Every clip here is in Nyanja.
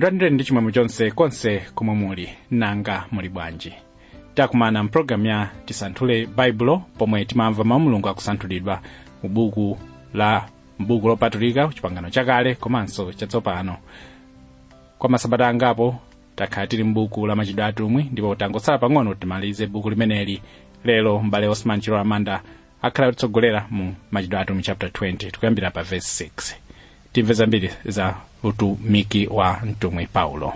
ndilandire ndi chimwemwe chonse konse komwe muli nanga muli bwanji takumana mpulogalamu ya tisanthule baibulo pomwe timamva mawu mulungu akusanthulidwa mu buku la mbuku lopatulika chipangano chakale komanso chatsopano kwa masabata angapo takhala tili mbuku la machitidwe atumwi ndipo tangotsala pang'ono timalize buku limeneli lero mbale osman chilo amanda akhala kutitsogolera mu machitidwe atumwi chapter 20 tikuyambira pa verse 6 timve zambiri za utumiki wa mtumwi paulo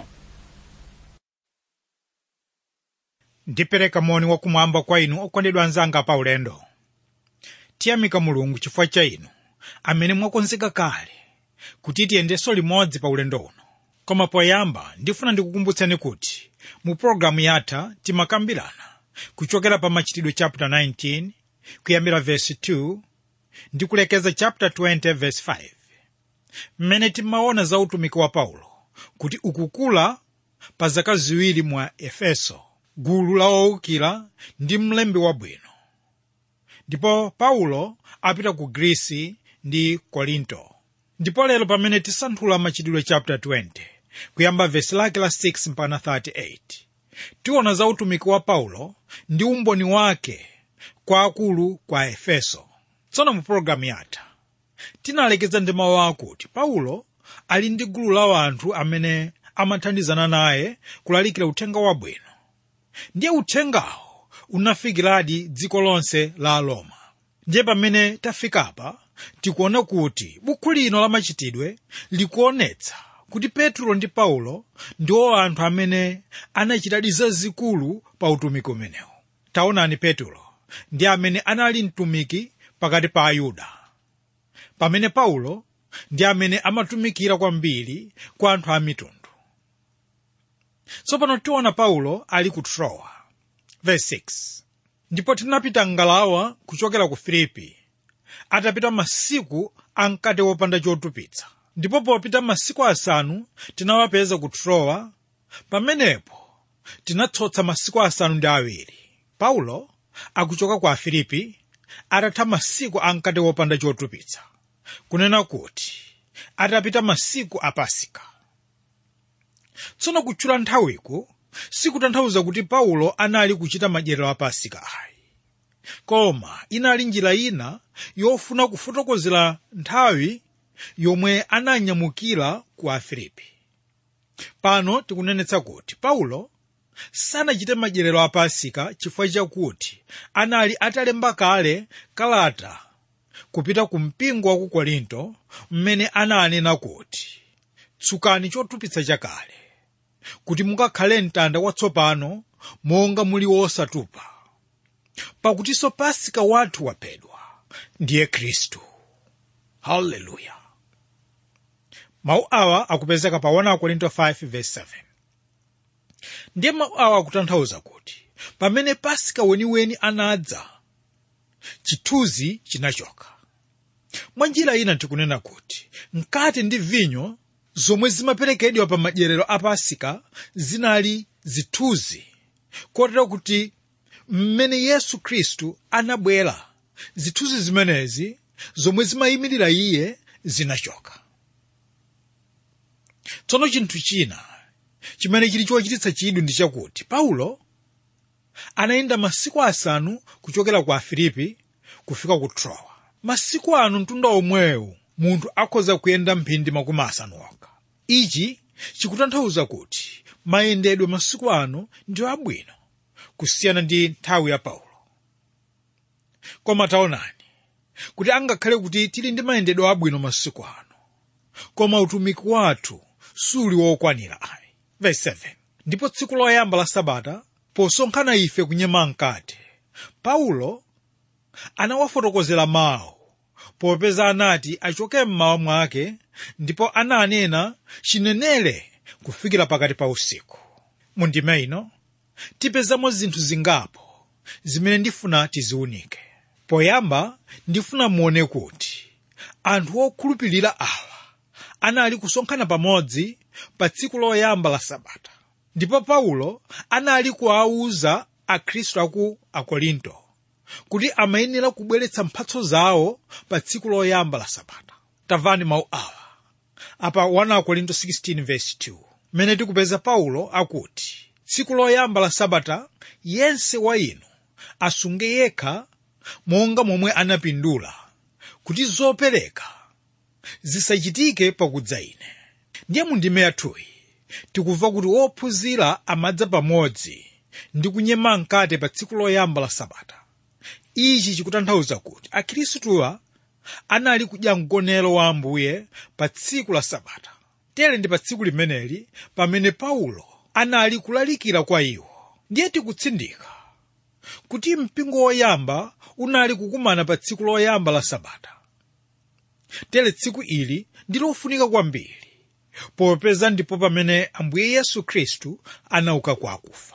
ndipereka moni wakumwamba kwa inu okondedwa anzanga pa ulendo tiyamika mulungu chifukwa cha inu amene mwakonzeka kale kuti tiyendenso limodzi pa ulendo uno koma poyamba ndifuna ndikukumbutseni kuti mu pologalamu yatha timakambirana kuchokera pa machitidwe chapter 19 kuyambira verse 2 ndi kulekeza chapter 20 verse 5 mmene timaona za utumiki wa paulo kuti ukukula pa zaka ziwiri mwa efeso gulu la owukira ndi mlembi wabwino ndipo paulo apita ku grisi ndi korinto ndipo lero pamene tisanthula machitidwe chapter 20 kuyamba vesi lake la 6 mpaka 38 tiona za utumiki wa paulo ndi umboni wake kwa akulu kwa efeso tsono mu pologalamu yatha tinalekeza ndi mawu akuti paulo ali ndi gulu la anthu amene amathandizana naye kulalikira uthenga wabwino ndiye uthengawo unafikiradi dziko lonse la roma ndiye pamene tafikapa tikuona kuti buku lino la machitidwe likuonetsa kuti petro ndi paulo ndiwo anthu amene anachitadi zazikulu pa utumiki umenewu taonani petro ndi amene anali mtumiki pakati pa ayuda pamene paulo ndi amene amatumikira kwambiri kwa anthu a mitundu tsopano tiona paulo ali ku trowa verse 6 ndipo tinapita ngalawa kuchokera ku filipi atapita masiku amkate wopanda chotupitsa ndipo popita masiku asanu tinawapeza ku trowa pamenepo tinatsotsa masiku asanu ndi awiri paulo akuchoka ku afilipi atatha masiku amkate wopanda chotupitsa kunena kuti atapita masiku a pasika tsono kutchula nthawiku sikutanthauza kuti paulo anali kuchita madyerero a pasika ayi koma inali njira ina yofuna kufotokozera nthawi yomwe ananyamukira ku afilipi pano tikunenetsa kuti paulo sanachite madyerero a pasika chifukwa chakuti anali atalemba kale kalata kupita ku mpingo wa ku korinto mmene ananena kuti tsukani chotupitsa chakale kuti mukakhale mtanda watsopano monga muli wosatupa pakutinso pasika wathu waphedwa ndiye khristu haleluya mawu awa akupezeka pa 1 korinto 5:7 ndiye mawu awa akutanthauza kuti pamene pasika weniweni anadza chithunzi chinachoka mwa njira ina tikunena kuti mkate ndi vinyo zomwe zimaperekedwa pa madyerero a pasika zinali zithunzi kotero kuti mmene yesu khristu anabwera zithunzi zimenezi zomwe zimayimirira iye zinachoka tsono chinthu china chimene chili chochititsa chidwi ndi chakuti paulo anayenda masiku asanu kuchokera ku afilipi kufika ku trowa masiku anu mtunda omwewu munthu akhoza kuyenda mphindi makumi asanu okha ichi chikutanthauza kuti mayendedwe masiku ano ndi abwino kusiyana ndi nthawi ya paulo koma taonani kuti angakhale kuti tili ndi mayendedwe abwino masiku ano koma utumiki wathu suli wokwanira ayi verse 7 ndipo tsiku loyamba la sabata posonkhana ife kunyema mkate paulo anawafotokozera mawu popeza anati achoke mmawa mwake ndipo ananena chinenere kufikira pakati pa usiku mundime ino tipezamo zinthu zingapo zimene ndifuna tiziunike poyamba ndifuna muone kuti anthu okhulupirira awa anali kusonkhana pamodzi pa tsiku loyamba la sabata ndipo paulo anali kuwawuza akhristu aku akorinto kuti amayenera kubweretsa mphatso zawo pa tsiku loyamba la sabata tamvani mawu awa apa 1 akorinto 16:2 mmene tikupeza paulo akuti tsiku loyamba la sabata yense wa inu asunge yekha monga momwe anapindula kuti zopereka zisachitike pakudza ine ndiye mundime yathuyi tikumva kuti wophunzira amadza pamodzi ndi kunyema mkate pa tsiku loyamba la sabata ichi chikutanthauza kuti akhristuwa anali kudya mgonero wa ambuye pa tsiku la sabata tere ndi pa tsiku limeneli pamene paulo anali kulalikira kwa iwo ndiye tikutsindika kuti mpingo woyamba unali kukumana pa tsiku loyamba la sabata tere tsiku ili ndi lofunika kwambiri popeza ndipo pamene ambuye yesu khristu anauka kwa akufa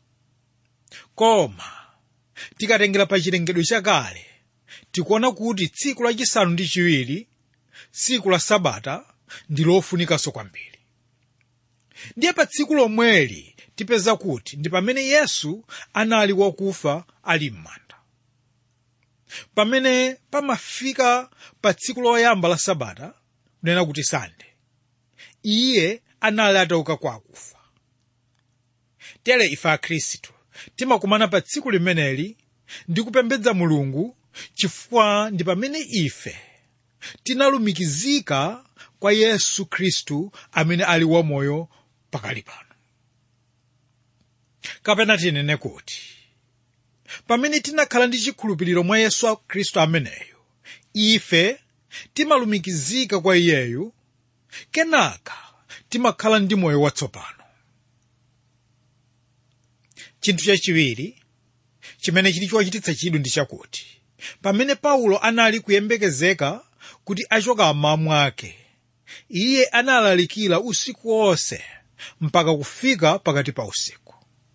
koma tikatengera pa chilengedwe chakale tikuona kuti tsiku lachisanu ndi chiwiri tsiku la sabata ndi lofunikanso kwambiri ndiye pa tsiku lomweli tipeza kuti ndi pamene yesu anali wakufa ali m'manda pamene pamafika pa tsiku loyamba la sabata kunena kuti sande iye anali atauka kwa akufa tere ife akhristu timakumana pa tsiku limeneli ndi kupembedza mulungu chifukwa ndi pamene ife tinalumikizika kwa yesu khristu amene ali wamoyo pakali pano kapena tinene kuti pamene tinakhala ndi chikhulupiriro mwa yesu khristu ameneyo ife timalumikizika kwa iyeyu kenaka timakhala ndi moyo watsopano chinthu chachiwiri chimene chili chochititsa chidwi ndi chakuti pamene paulo anali kuyembekezeka kuti achoka mmawa mwake iye analalikira usiku wonse mpaka kufika pakati pa usiku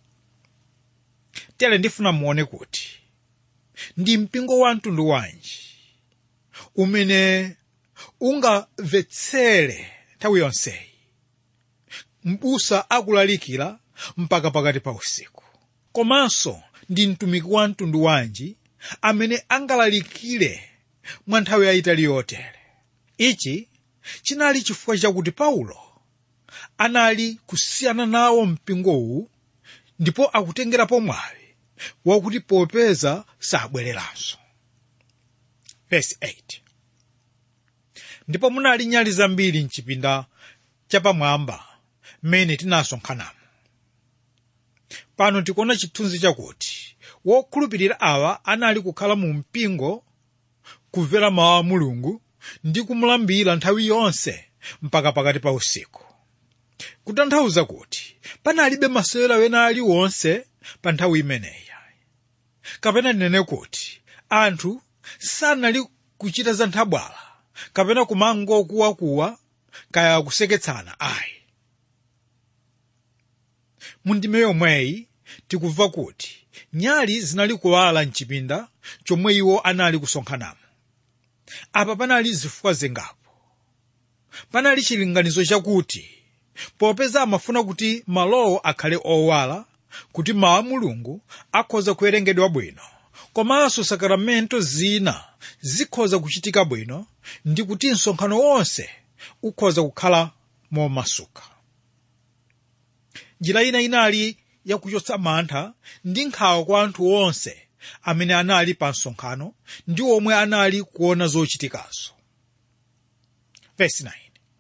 tere ndifuna muone kuti ndi mpingo wa mtundu wanji umene ungamvetsere nthawi yonseyi m'busa akulalikira mpaka pakati pa usiku komanso ndi mtumiki wa mtundu wanji amene angalalikire mwa nthawi yayitali yotere ichi chinali chifukwa chakuti paulo anali kusiyana nawo mpingowu ndipo akutengerapo mwayi wakuti popeza sabwereranso Verse 8. ndipo munali nyali zambiri mchipinda chapamwamba mmene tinasonkhanamo pano tikuona chithunzi chakuti wokhulupirira awa anali kukhala mu mpingo kumvera mawu a mulungu ndi kumulambira nthawi yonse mpaka pakati pa usiku kutanthauza kuti panalibe masewera wena aliwonse pa nthawi imeneyi kapena ndinene kuti anthu sanali kuchita za nthabwala kapena kumangokuwakuwa kaya kuseketsana ayi mundime yomweyi tikumva kuti nyali zinali kuwala mchipinda chomwe iwo anali kusonkhanamo apa panali zifukwa zingapo panali chilinganizo chakuti popeza amafuna kuti malowo akhale owala kuti mawu a mulungu akhoza kuwerengedwa bwino komanso sakaramento zina zikhoza kuchitika bwino ndi kuti msonkhano wonse ukhoza kukhala momasuka njira ina inali yakuchotsa mantha ndi nkhawa kwa anthu onse amene anali pa msonkhano ndi omwe anali kuona zochitikazo Verse 9.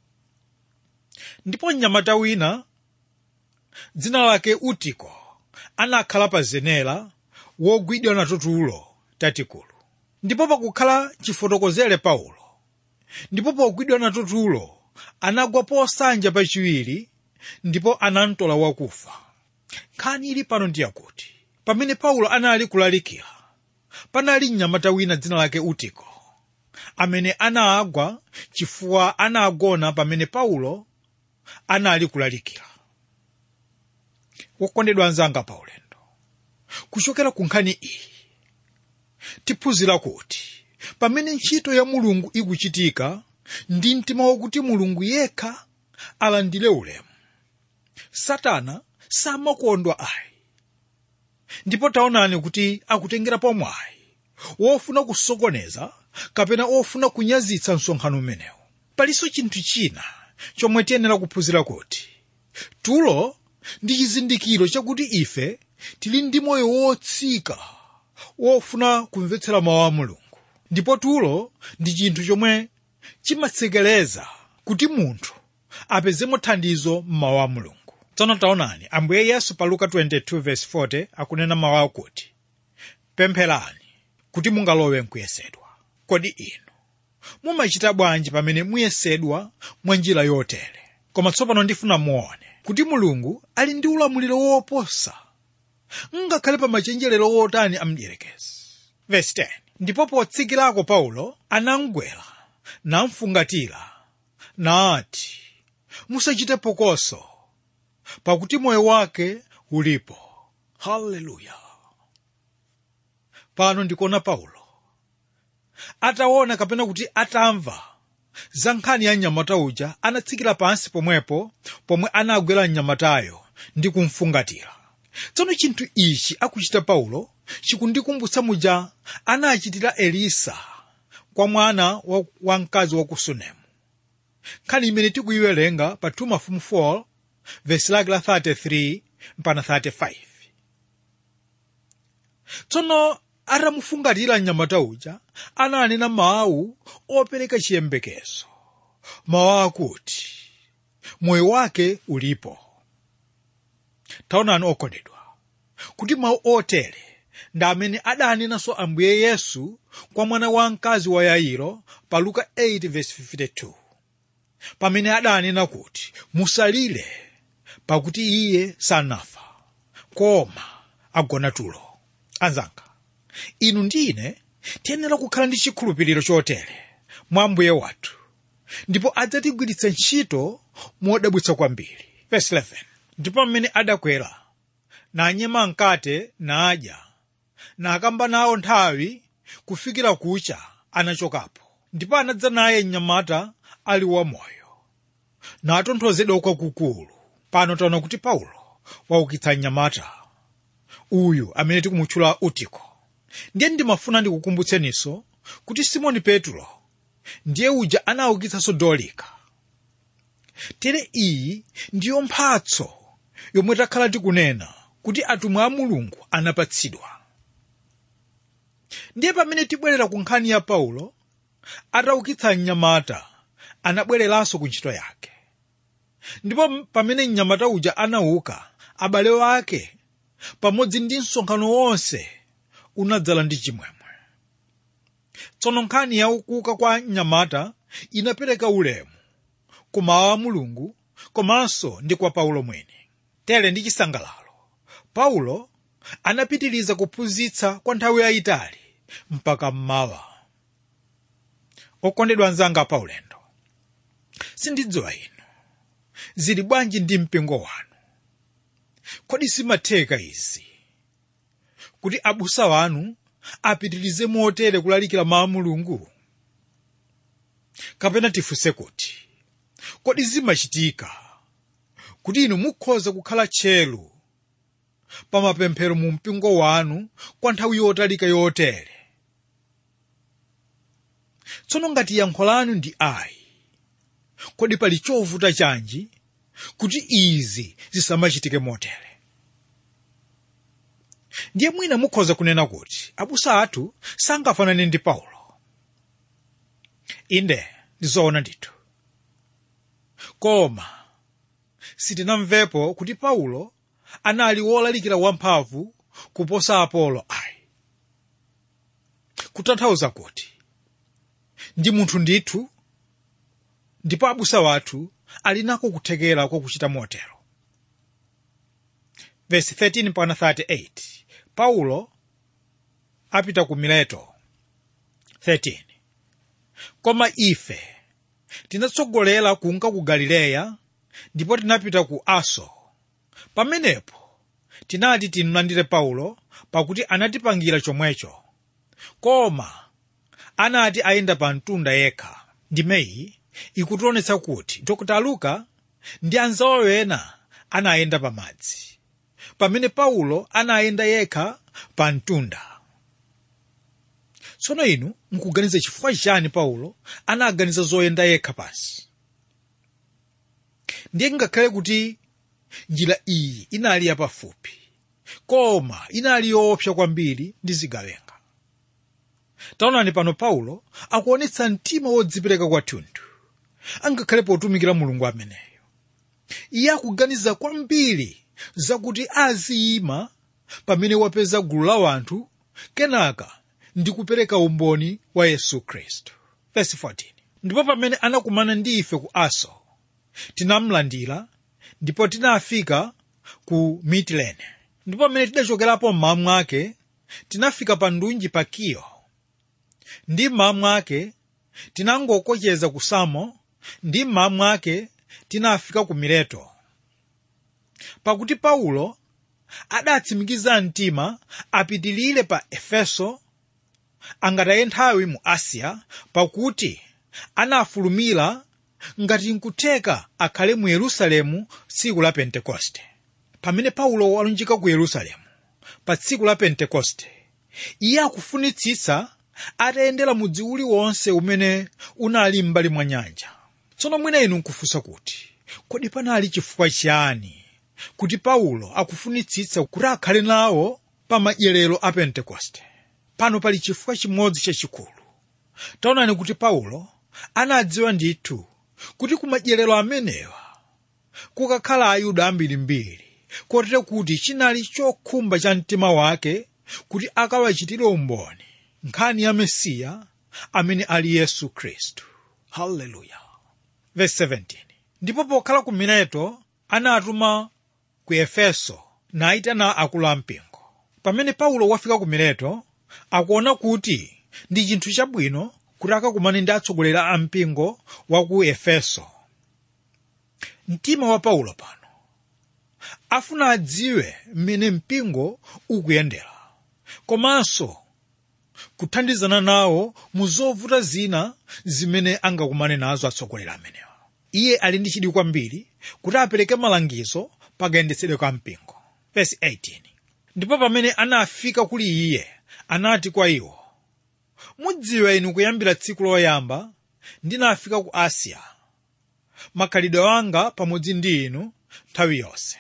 ndipo mnyamata wina dzina lake utiko anakhala pa zenera wogwidwa nato tulo tatikulu ndipo pakukhala chifotokozere paulo ndipo pogwidwa nato tulo anagwa posanja pachiwiri ndipo anamtola wakufa nkhani ili pano ndi yakuti pamene paulo anali kulalikira panali mnyamata wina dzina lake utiko amene anagwa chifukwa anagona pamene paulo anali kulalikira wokondedwa anzanga pa ulendo kuchokera ku nkhani iyi tiphunzira kuti pamene ntchito ya mulungu ikuchitika ndi mtima wakuti mulungu yekha alandire ulemu satana samakondwa ayi ndipo taonani kuti akutengera mwayi wofuna kusokoneza kapena ofuna kunyazitsa msonkhano umenewu palinso chinthu china chomwe tiyenera kuphunzira kuti tulo ndi chizindikiro chakuti ife tili ndi moyo wotsika wofuna kumvetsera mawu a mulungu ndipo tulo ndi chinthu chomwe chimatsekereza kuti munthu apezemo thandizo m'mawu a mulungu tsono taonani ambuye yesu pa luka 22:40 akunena mawu akuti pempherani kuti mungalowe mkuyesedwa kodi inu mumachita bwanji pamene muyesedwa mwa njira yotere koma tsopano ndifuna muone kuti mulungu ali ndi ulamuliro woposa ngakhale pa machenjerero wotani amdierekezi verse 10 ndipo potsikirako paulo anamgwera namfungatira nati musachite phokoso pakuti moyo wake ulipo haleluya pano ndikuona paulo ataona kapena kuti atamva za nkhani ya mnyamata uja anatsikira pansi pomwepo pomwe anagwera mnyamatayo ndi kumfungatira tsono chinthu ichi akuchita paulo chikundikumbutsa muja anachitira elisa kwa mwana wa, wa mkazi wa ku sunemu nkhani imene tikuyiwerenga pa 2 mafumu 4 vesi lake la 33 mpaka 35 tsono atamufungatira mnyamata uja ananena mawu opereka chiyembekezo mawu akuti moyo wake ulipo taonani okondedwa kuti mawu otere ndi amene adanenanso ambuye yesu kwa mwana wa mkazi wa yairo pa luka 8:52 pamene adanena kuti musalire pakuti iye sanafa koma agona tulo anzanga inu ndine tiyenera kukhala ndi chikhulupiriro chotere mwa ambuye wathu ndipo adzatigwiritsa ntchito modabwitsa kwambiri verse 11 ndipo amene adakwera nanyema mkate nadya nakamba nawo nthawi kufikira kucha anachokapo ndipo anadza naye mnyamata ali wamoyo natonthozedwa kwakukulu pano taona kuti paulo waukitsa mnyamata uyu amene tikumutchula utiko ndiye ndimafuna ndikukumbutseninso kuti simoni petro ndiye uja anaukitsanso dolika tere iyi ndiyo mphatso yomwe takhala tikunena kuti atumwi a mulungu anapatsidwa ndiye pamene tibwerera ku nkhani ya paulo ataukitsa mnyamata anabwereranso ku ntchito yake ndipo pamene mnyamata uja anauka abale wake pamodzi ndi msonkhano wonse unadzala ndi chimwemwe tsono nkhani ya kuuka kwa mnyamata inapereka ulemu ku mawu a mulungu komanso ndi kwa paulo mwini tere ndi chisangalalo paulo anapitiriza kuphunzitsa kwa nthawi yayitali mpaka mmawa okondedwa anzanga pa ulendo sindidziwa inu zili bwanji ndi mpingo wanu kodi simatheka izi kuti abusa wanu apitirize motere kulalikira mawu a mulungu kapena tifunse kuti kodi zimachitika kuti inu mukhoza kukhala tcheru pa mapemphero mu mpingo wanu kwa nthawi yotalika yotere tsono ngati yankho lanu ndi ayi kodi pali chovuta chanji kuti izi zisamachitike motere ndiye mwina mukhoza kunena kuti abusa athu sangafanane ndi paulo inde ndizoona ndithu koma sitinamvepo kuti paulo anali wolalikira wamphamvu kuposa apolo ayi kutanthauza kuti ndi munthu ndithu ndipo abusa wathu ali nako kuthekera kwakuchita motero verse 13 mpaka 38 paulo apita ku mileto 13 koma ife tinatsogolera kunka ku galileya ndipo tinapita ku aso pamenepo tinati timlandire paulo pakuti anatipangira chomwecho koma anati ayenda pa mtunda yekha ndimeyi ikutionetsa kuti dr luka ndi anzawo ena anayenda pa madzi pamene paulo anayenda yekha pa mtunda tsono inu mukuganiza chifukwa chani paulo anaganiza zoyenda yekha pansi ndiye ngakhale kuti njira iyi inali yapafupi koma inali yoopsa kwambiri ndi zigawenga taonani pano paulo akuonetsa mtima wodzipereka kwathunthu angakhale potumikira mulungu ameneyo iye akuganiza kwambiri zakuti aziyima pamene wapeza gulu la wanthu kenaka ndi kupereka umboni wa yesu khristu Verse 14. ndipo pamene anakumana ndi ife ku aso tinamlandira ndipo tinafika ku mitilene ndipo pamene tidachokerapo mmawa mwake tinafika pa ndunji pa kiyo ndi mmawa mwake tinangokocheza ku samo ndi mmawa mwake tinafika ku mileto pakuti paulo adatsimikiza mtima apitilire pa efeso angataye nthawi mu asiya pakuti anafulumira ngati nkutheka akhale mu yerusalemu tsiku la pentekoste pamene paulo walunjika ku yerusalemu pa tsiku la pentekoste iye akufunitsitsa atayendera mudzi uliwonse umene unali m'mbali mwa nyanja tsono mwina inu nkufunsa kuti kodi panali chifukwa chiyani kuti paulo akufunitsitsa kuti akhale nawo pa madyerero a pentekoste pano pali chifukwa chimodzi chachikulu taonani kuti paulo anadziwa ndithu kuti ku madyerero amenewa kukakhala ayuda ambirimbiri kotero kuti chinali chokhumba cha mtima wake kuti akawachitire umboni nkhani ya mesiya amene ali yesu khristu haleluya verse 17 ndipo pokhala ku mileto anatuma ku efeso nayitana akulu ampingo pamene paulo wafika ku mileto akuona kuti ndi chinthu chabwino kuti akakumane ndi atsogoleri a mpingo wa ku efeso mtima wa paulo pano afuna adziwe mmene mpingo ukuyendera komanso kuthandizana nawo mu zovuta zina zimene angakumane nazo atsogoleri amenewa iye ali ndi chidwi kwambiri kuti apereke malangizo pakayendetsedwe ka mpingo Verse 18. ndipo pamene anafika kuli iye anati kwa iwo mudziwa inu kuyambira tsiku loyamba ndinafika ku asiya makhalidwe anga pamodzi ndi inu nthawi yonse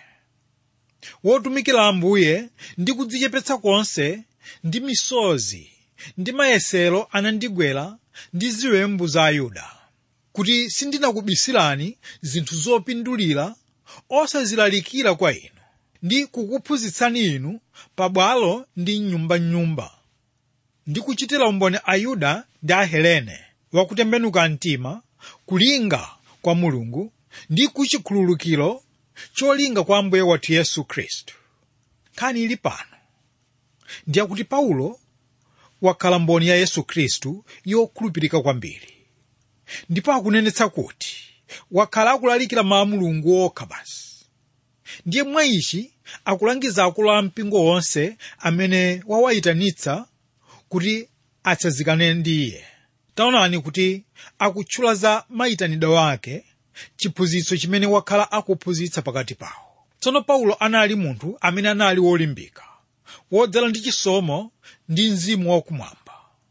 wotumikira ambuye ndi kudzichepetsa konse ndi misozi ndi mayesero anandigwera ndi ziwembu za ayuda kuti sindinakubisirani zinthu zopindulira osazilalikira kwa inu ndi kukuphunzitsani inu pabwalo ndi nyumbanyumba ndi kuchitira umboni ayuda ndi ahelene wakutembenuka mtima kulinga kwa mulungu ndi kuchikhululukiro cholinga kwa ambuye wathu yesu khristu nkhani ili pano ndiyakuti paulo wakhala mboni ya yesu khristu yokhulupirika kwambiri ndipo akunenetsa kuti wakhala akulalikira mawu a mulungu okha basi ndiye mwa ichi akulangiza akulu a mpingo wonse amene wawayitanitsa kuti atsanzikane ndi iye taonani kuti akutchula za mayitanidwe ake chiphunzitso chimene wakhala akuphunzitsa pakati pawo tsono paulo anali munthu amene anali wolimbika wodzala ndi chisomo ndi mzimu wakumwamba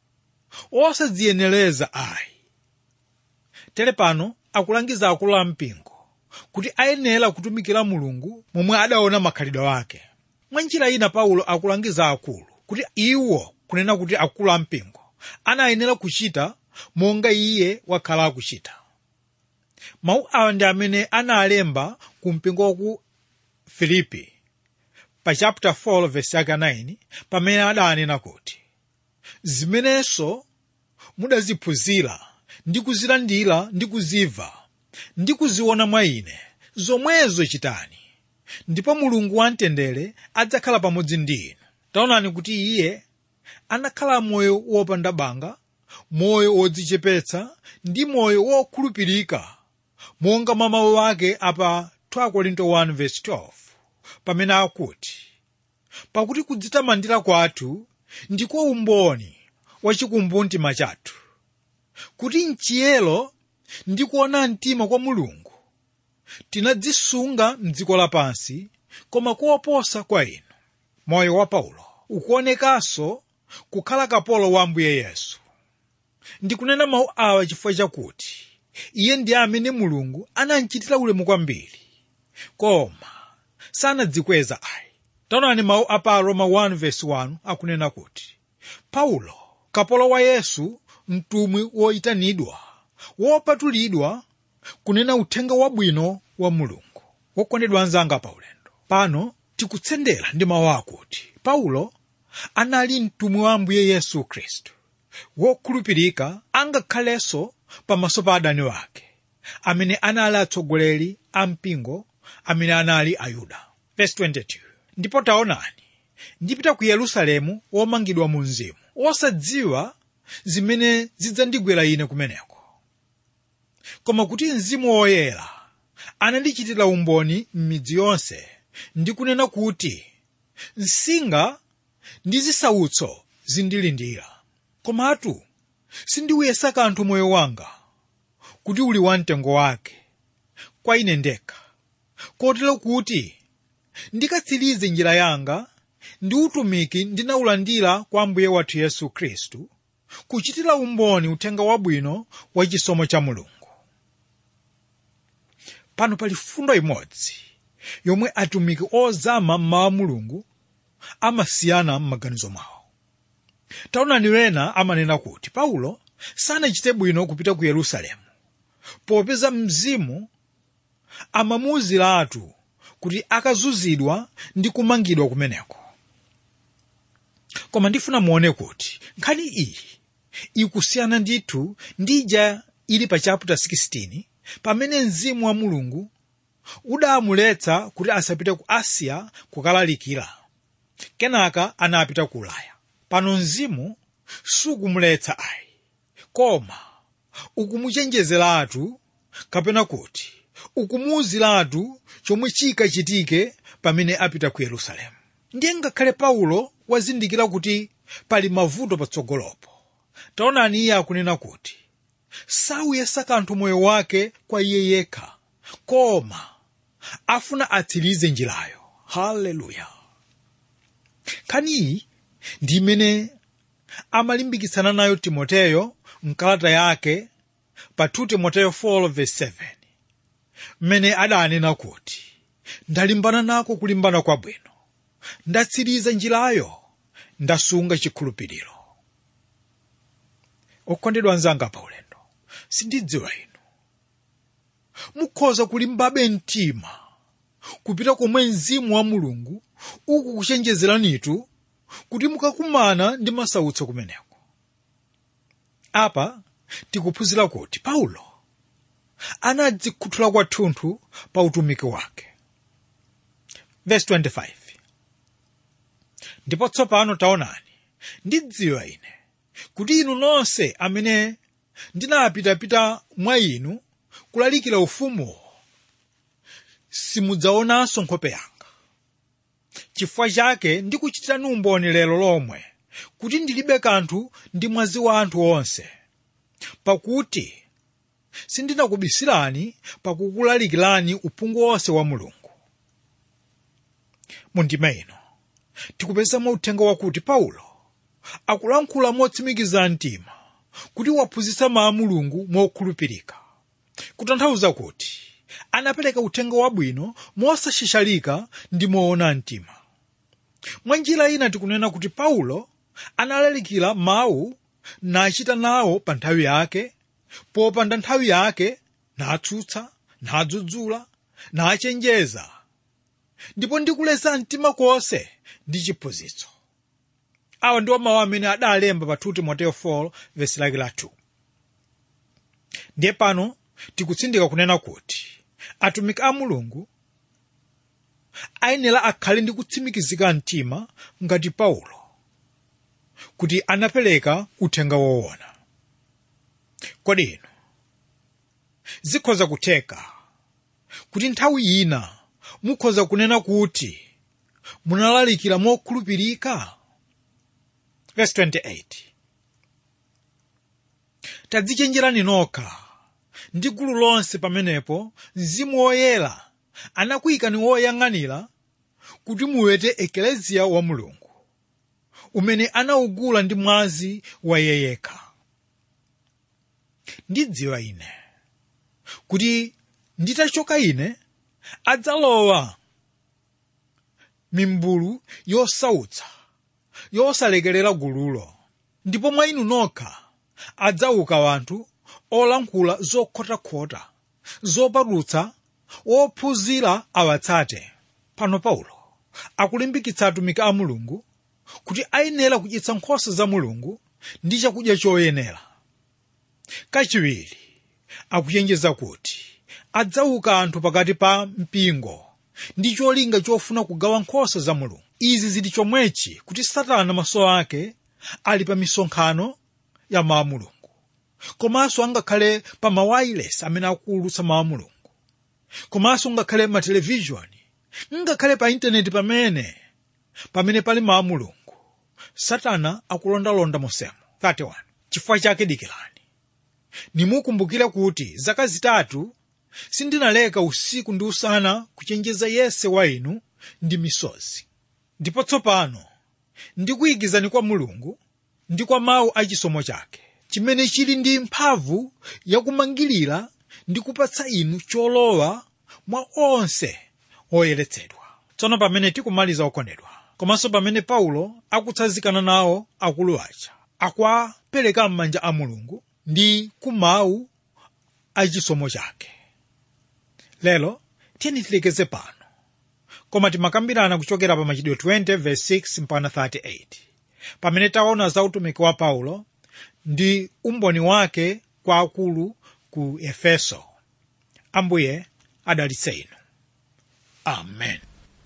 osadziyenereza ayi tere pano akulangiza akulu a mpingo kuti ayenera kutumikira mulungu momwe adaona makhalidwe ake mwa njira ina paulo akulangiza akulu kuti iwo kunena kuti akulu a mpingo anayenera kuchita monga iye wakhala akuchita mawu awa ndi amene analemba ku mpingo wa ku filipi pa chapter 4 verse yake 9 pamene adanena kuti zimenenso mudaziphunzira ndi kuzilandira ndi kuzimva ndi kuziona mwa ine zomwezo chitani ndipo mulungu wamtendere adzakhala pamodzi ndi inu taonani kuti iye anakhala moyo wopanda banga moyo wodzichepetsa ndi moyo wokhulupirika monga mwa mawu ake apa 2 korinto 1:12 pamene akuti pakuti kudzitamandira kwathu ndiko umboni wachikumbumtima chathu kuti mchiyero ndi kuona mtima kwa mulungu tinadzisunga mdziko lapansi koma koposa kwa inu moyo wa paulo ukuonekanso kukhala kapolo wa ambuye yesu ndikunena mawu awa chifukwa chakuti iye ndi amene mulungu anamchitira ulemu kwambiri koma sanadzikweza ayi taonani mawu a pa roma 1:1 akunena kuti paulo kapolo wa yesu mtumwi woyitanidwa wopatulidwa kunena uthenga wabwino wa mulungu wokondedwa anzanga pa ulendo pano tikutsendera ndi mawu akuti paulo anali mtumwi wa ambuye yesu khristu wokhulupirika angakhalenso pamaso pa adani wake amene anali atsogoleri a mpingo amene anali ayuda Verse 22. ndipo taonani ndipita ku yerusalemu womangidwa mu mzimu osadziwa zimene zidzandigwera ine kumeneko koma kuti mzimu woyera anandichitira umboni m'midzi yonse ndi kunena kuti msinga ndi zisautso zindilindira komatu sindiuyesa kanthu moyo wanga kuti uli wamtengo wake kwa ine ndekha kotero kuti ndikatsirize njira yanga ndi utumiki ndinawulandira kwa ambuye wathu yesu khristu kuchitira umboni uthenga wabwino wa chisomo cha mulungu pano pali fundo imodzi yomwe atumiki ozama mmawa mulungu amasiyana m'maganizo mwawo taonani wena amanena kuti paulo sanachite bwino kupita ku yerusalemu popeza mzimu amamuwuziratu kuti akazuzidwa ndi kumangidwa kumeneko koma ndifuna muone kuti nkhani iyi ikusiyana ndithu ndi ija ili pa chapter 16 pamene mzimu wa mulungu udamuletsa kuti asapite ku asiya kukalalikira kenaka anapita ku ulaya pano mzimu sukumuletsa ayi koma ukumuchenjezeratu kapena kuti ukumuwuziratu chomwe chikachitike pamene apita ku yerusalemu ndiye ngakhale paulo wazindikira kuti pali mavuto patsogolopo taonani iye akunena kuti sauyesa kanthu moyo wake kwa iye yekha koma afuna atsirize njirayo haleluya nkhani iyi ndi imene amalimbikitsana nayo timoteyo mkalata yake pa 2 timoteyo 4:7 mmene adanena kuti ndalimbana nako kulimbana kwabwino ndatsiriza njirayo ndasunga chikhulupiriro okondedwa anzanga pa ulendo sindidziwa inu mukhoza kulimbabe mtima kupita komwe mzimu wa mulungu ukukuchenjezeranitu kuti mukakumana ndi masautso kumeneko apa tikuphunzira kuti paulo anadzikhuthula kwathunthu pa utumiki wake Verse 25 ndipo tsopano taonani ndidziwa ine kuti inu nonse amene ndinapitapita mwa inu kulalikira ufumuwo simudzaonanso nkhope yanga chifukwa chake ndikuchitirani umboni lero lomwe kuti ndilibe kanthu ndi mwazi wa anthu onse pakuti sindinakubisirani pakukulalikirani uphungu wonse wa mulungu mundima ino tikupezamo uthenga wakuti paulo akulankhula motsimikiza mtima kuti waphunzitsa mawu a mulungu mokhulupirika kutanthauza kuti anapereka uthenga wabwino mosashashalika ndi moona mtima mwa njira ina tikunena kuti paulo analalikira mawu nachita nawo pa nthawi yake popanda nthawi yake natsutsa nadzudzula nachenjeza ndipo ndikuleza mtima konse ndi chiphunzitso awa ndiwo mawu amene adalemba pa 2 timoteyo 4 vesi lake la 2 ndiye pano tikutsindika kunena kuti atumiki a mulungu ayenera akhale ndi kutsimikizika mtima ngati paulo kuti anapereka uthenga woona kodi inu zikhoza kutheka kuti nthawi ina mukhoza kunena kuti munalalikira mokhulupirika verse 28 tadzichenjerani nokha ndi gulu lonse pamenepo mzimu woyera anakuyikani woyang'anira kuti muwete ekeleziya wa mulungu umene anawugula ndi mwazi wa iye yekha ndidziwa ine kuti nditachoka ine adzalowa mimbulu yosautsa yosalekerera gululo ndipo mwa inu nokha adzauka wanthu olankhula zokhotakhota zopatutsa wophunzira awatsate pano paulo akulimbikitsa atumiki a mulungu kuti ayenera kudyetsa nkhosa za mulungu ndi chakudya choyenera kachiwiri akuchenjeza kuti adzauka anthu pakati pa mpingo ndi cholinga chofuna kugawa nkhosa za mulungu izi zili chomwechi kuti satana maso ake ali pa misonkhano ya mawu a mulungu komanso angakhale pa mawayilesi amene akuwulutsa mawu a mulungu komanso ngakhale ma televishoni ngakhale pa intaneti pamene pamene pali mawu a mulungu satana akulondalonda mosemo 31 chifukwa chake dikirani nimukumbukire kuti zaka zitatu sindinaleka usiku ndi usana kuchenjeza yense wa inu ndi misozi ndipo tsopano ndikuyikizani kwa mulungu ndi kwa mawu a chisomo chake chimene chili ndi mphamvu yakumangirira ndi kupatsa inu cholowa mwa onse oyeretsedwa tsono pamene tikumaliza okondedwa komanso pamene paulo akutsanzikana nawo akulu aja akwapereka m'manja a mulungu ndi kumawu a chisomo chake lero tiyeni tilekeze pano koma timakambirana kuchokera pa machitidwe 20 verse 6 mpaka 38 pamene taona za utumiki wa paulo ndi umboni wake kwa akulu ku efeso ambuye adalitse inu amen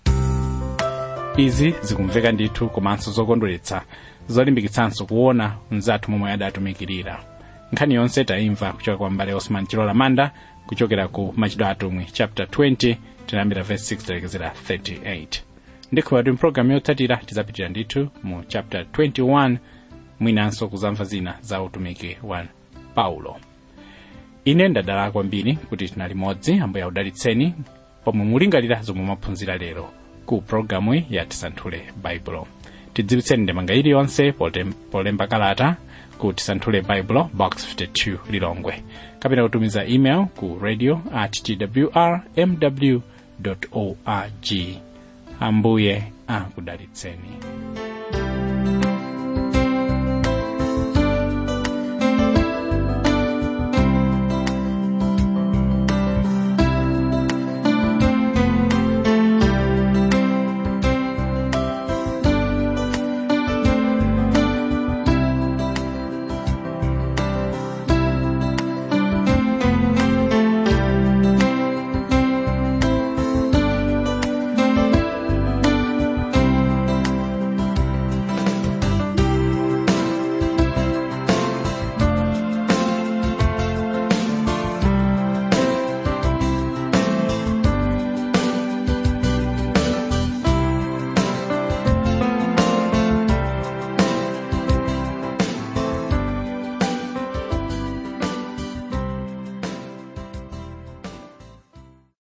izi zikumveka ndithu komanso zokondweretsa zolimbikitsanso kuona mnzathu momwe adatumikirira nkhani yonse taimva kuchoka kwa mbale osman chilola manda kuchokera ku machitidwe atumwi chapter 20 tinayambira verse 6 talekezera 38 ndikhulupirira mpulogalamu yotsatira tidzapitira ndithu mu chapter 21 mwinanso kuzamva zina za utumiki wa paulo ine ndadala kwambiri kuti tinali modzi ambuye audalitseni pomwe mulingalira zomwe mwaphunzira lero ku pulogalamu ya tisanthule baibulo tidziwitseni ndemanga iliyonse potem- polemba kalata ku tisanthule baibulo box 52 lilongwe kapena kutumiza email ku radio at twr mw org ambuye akudalitseni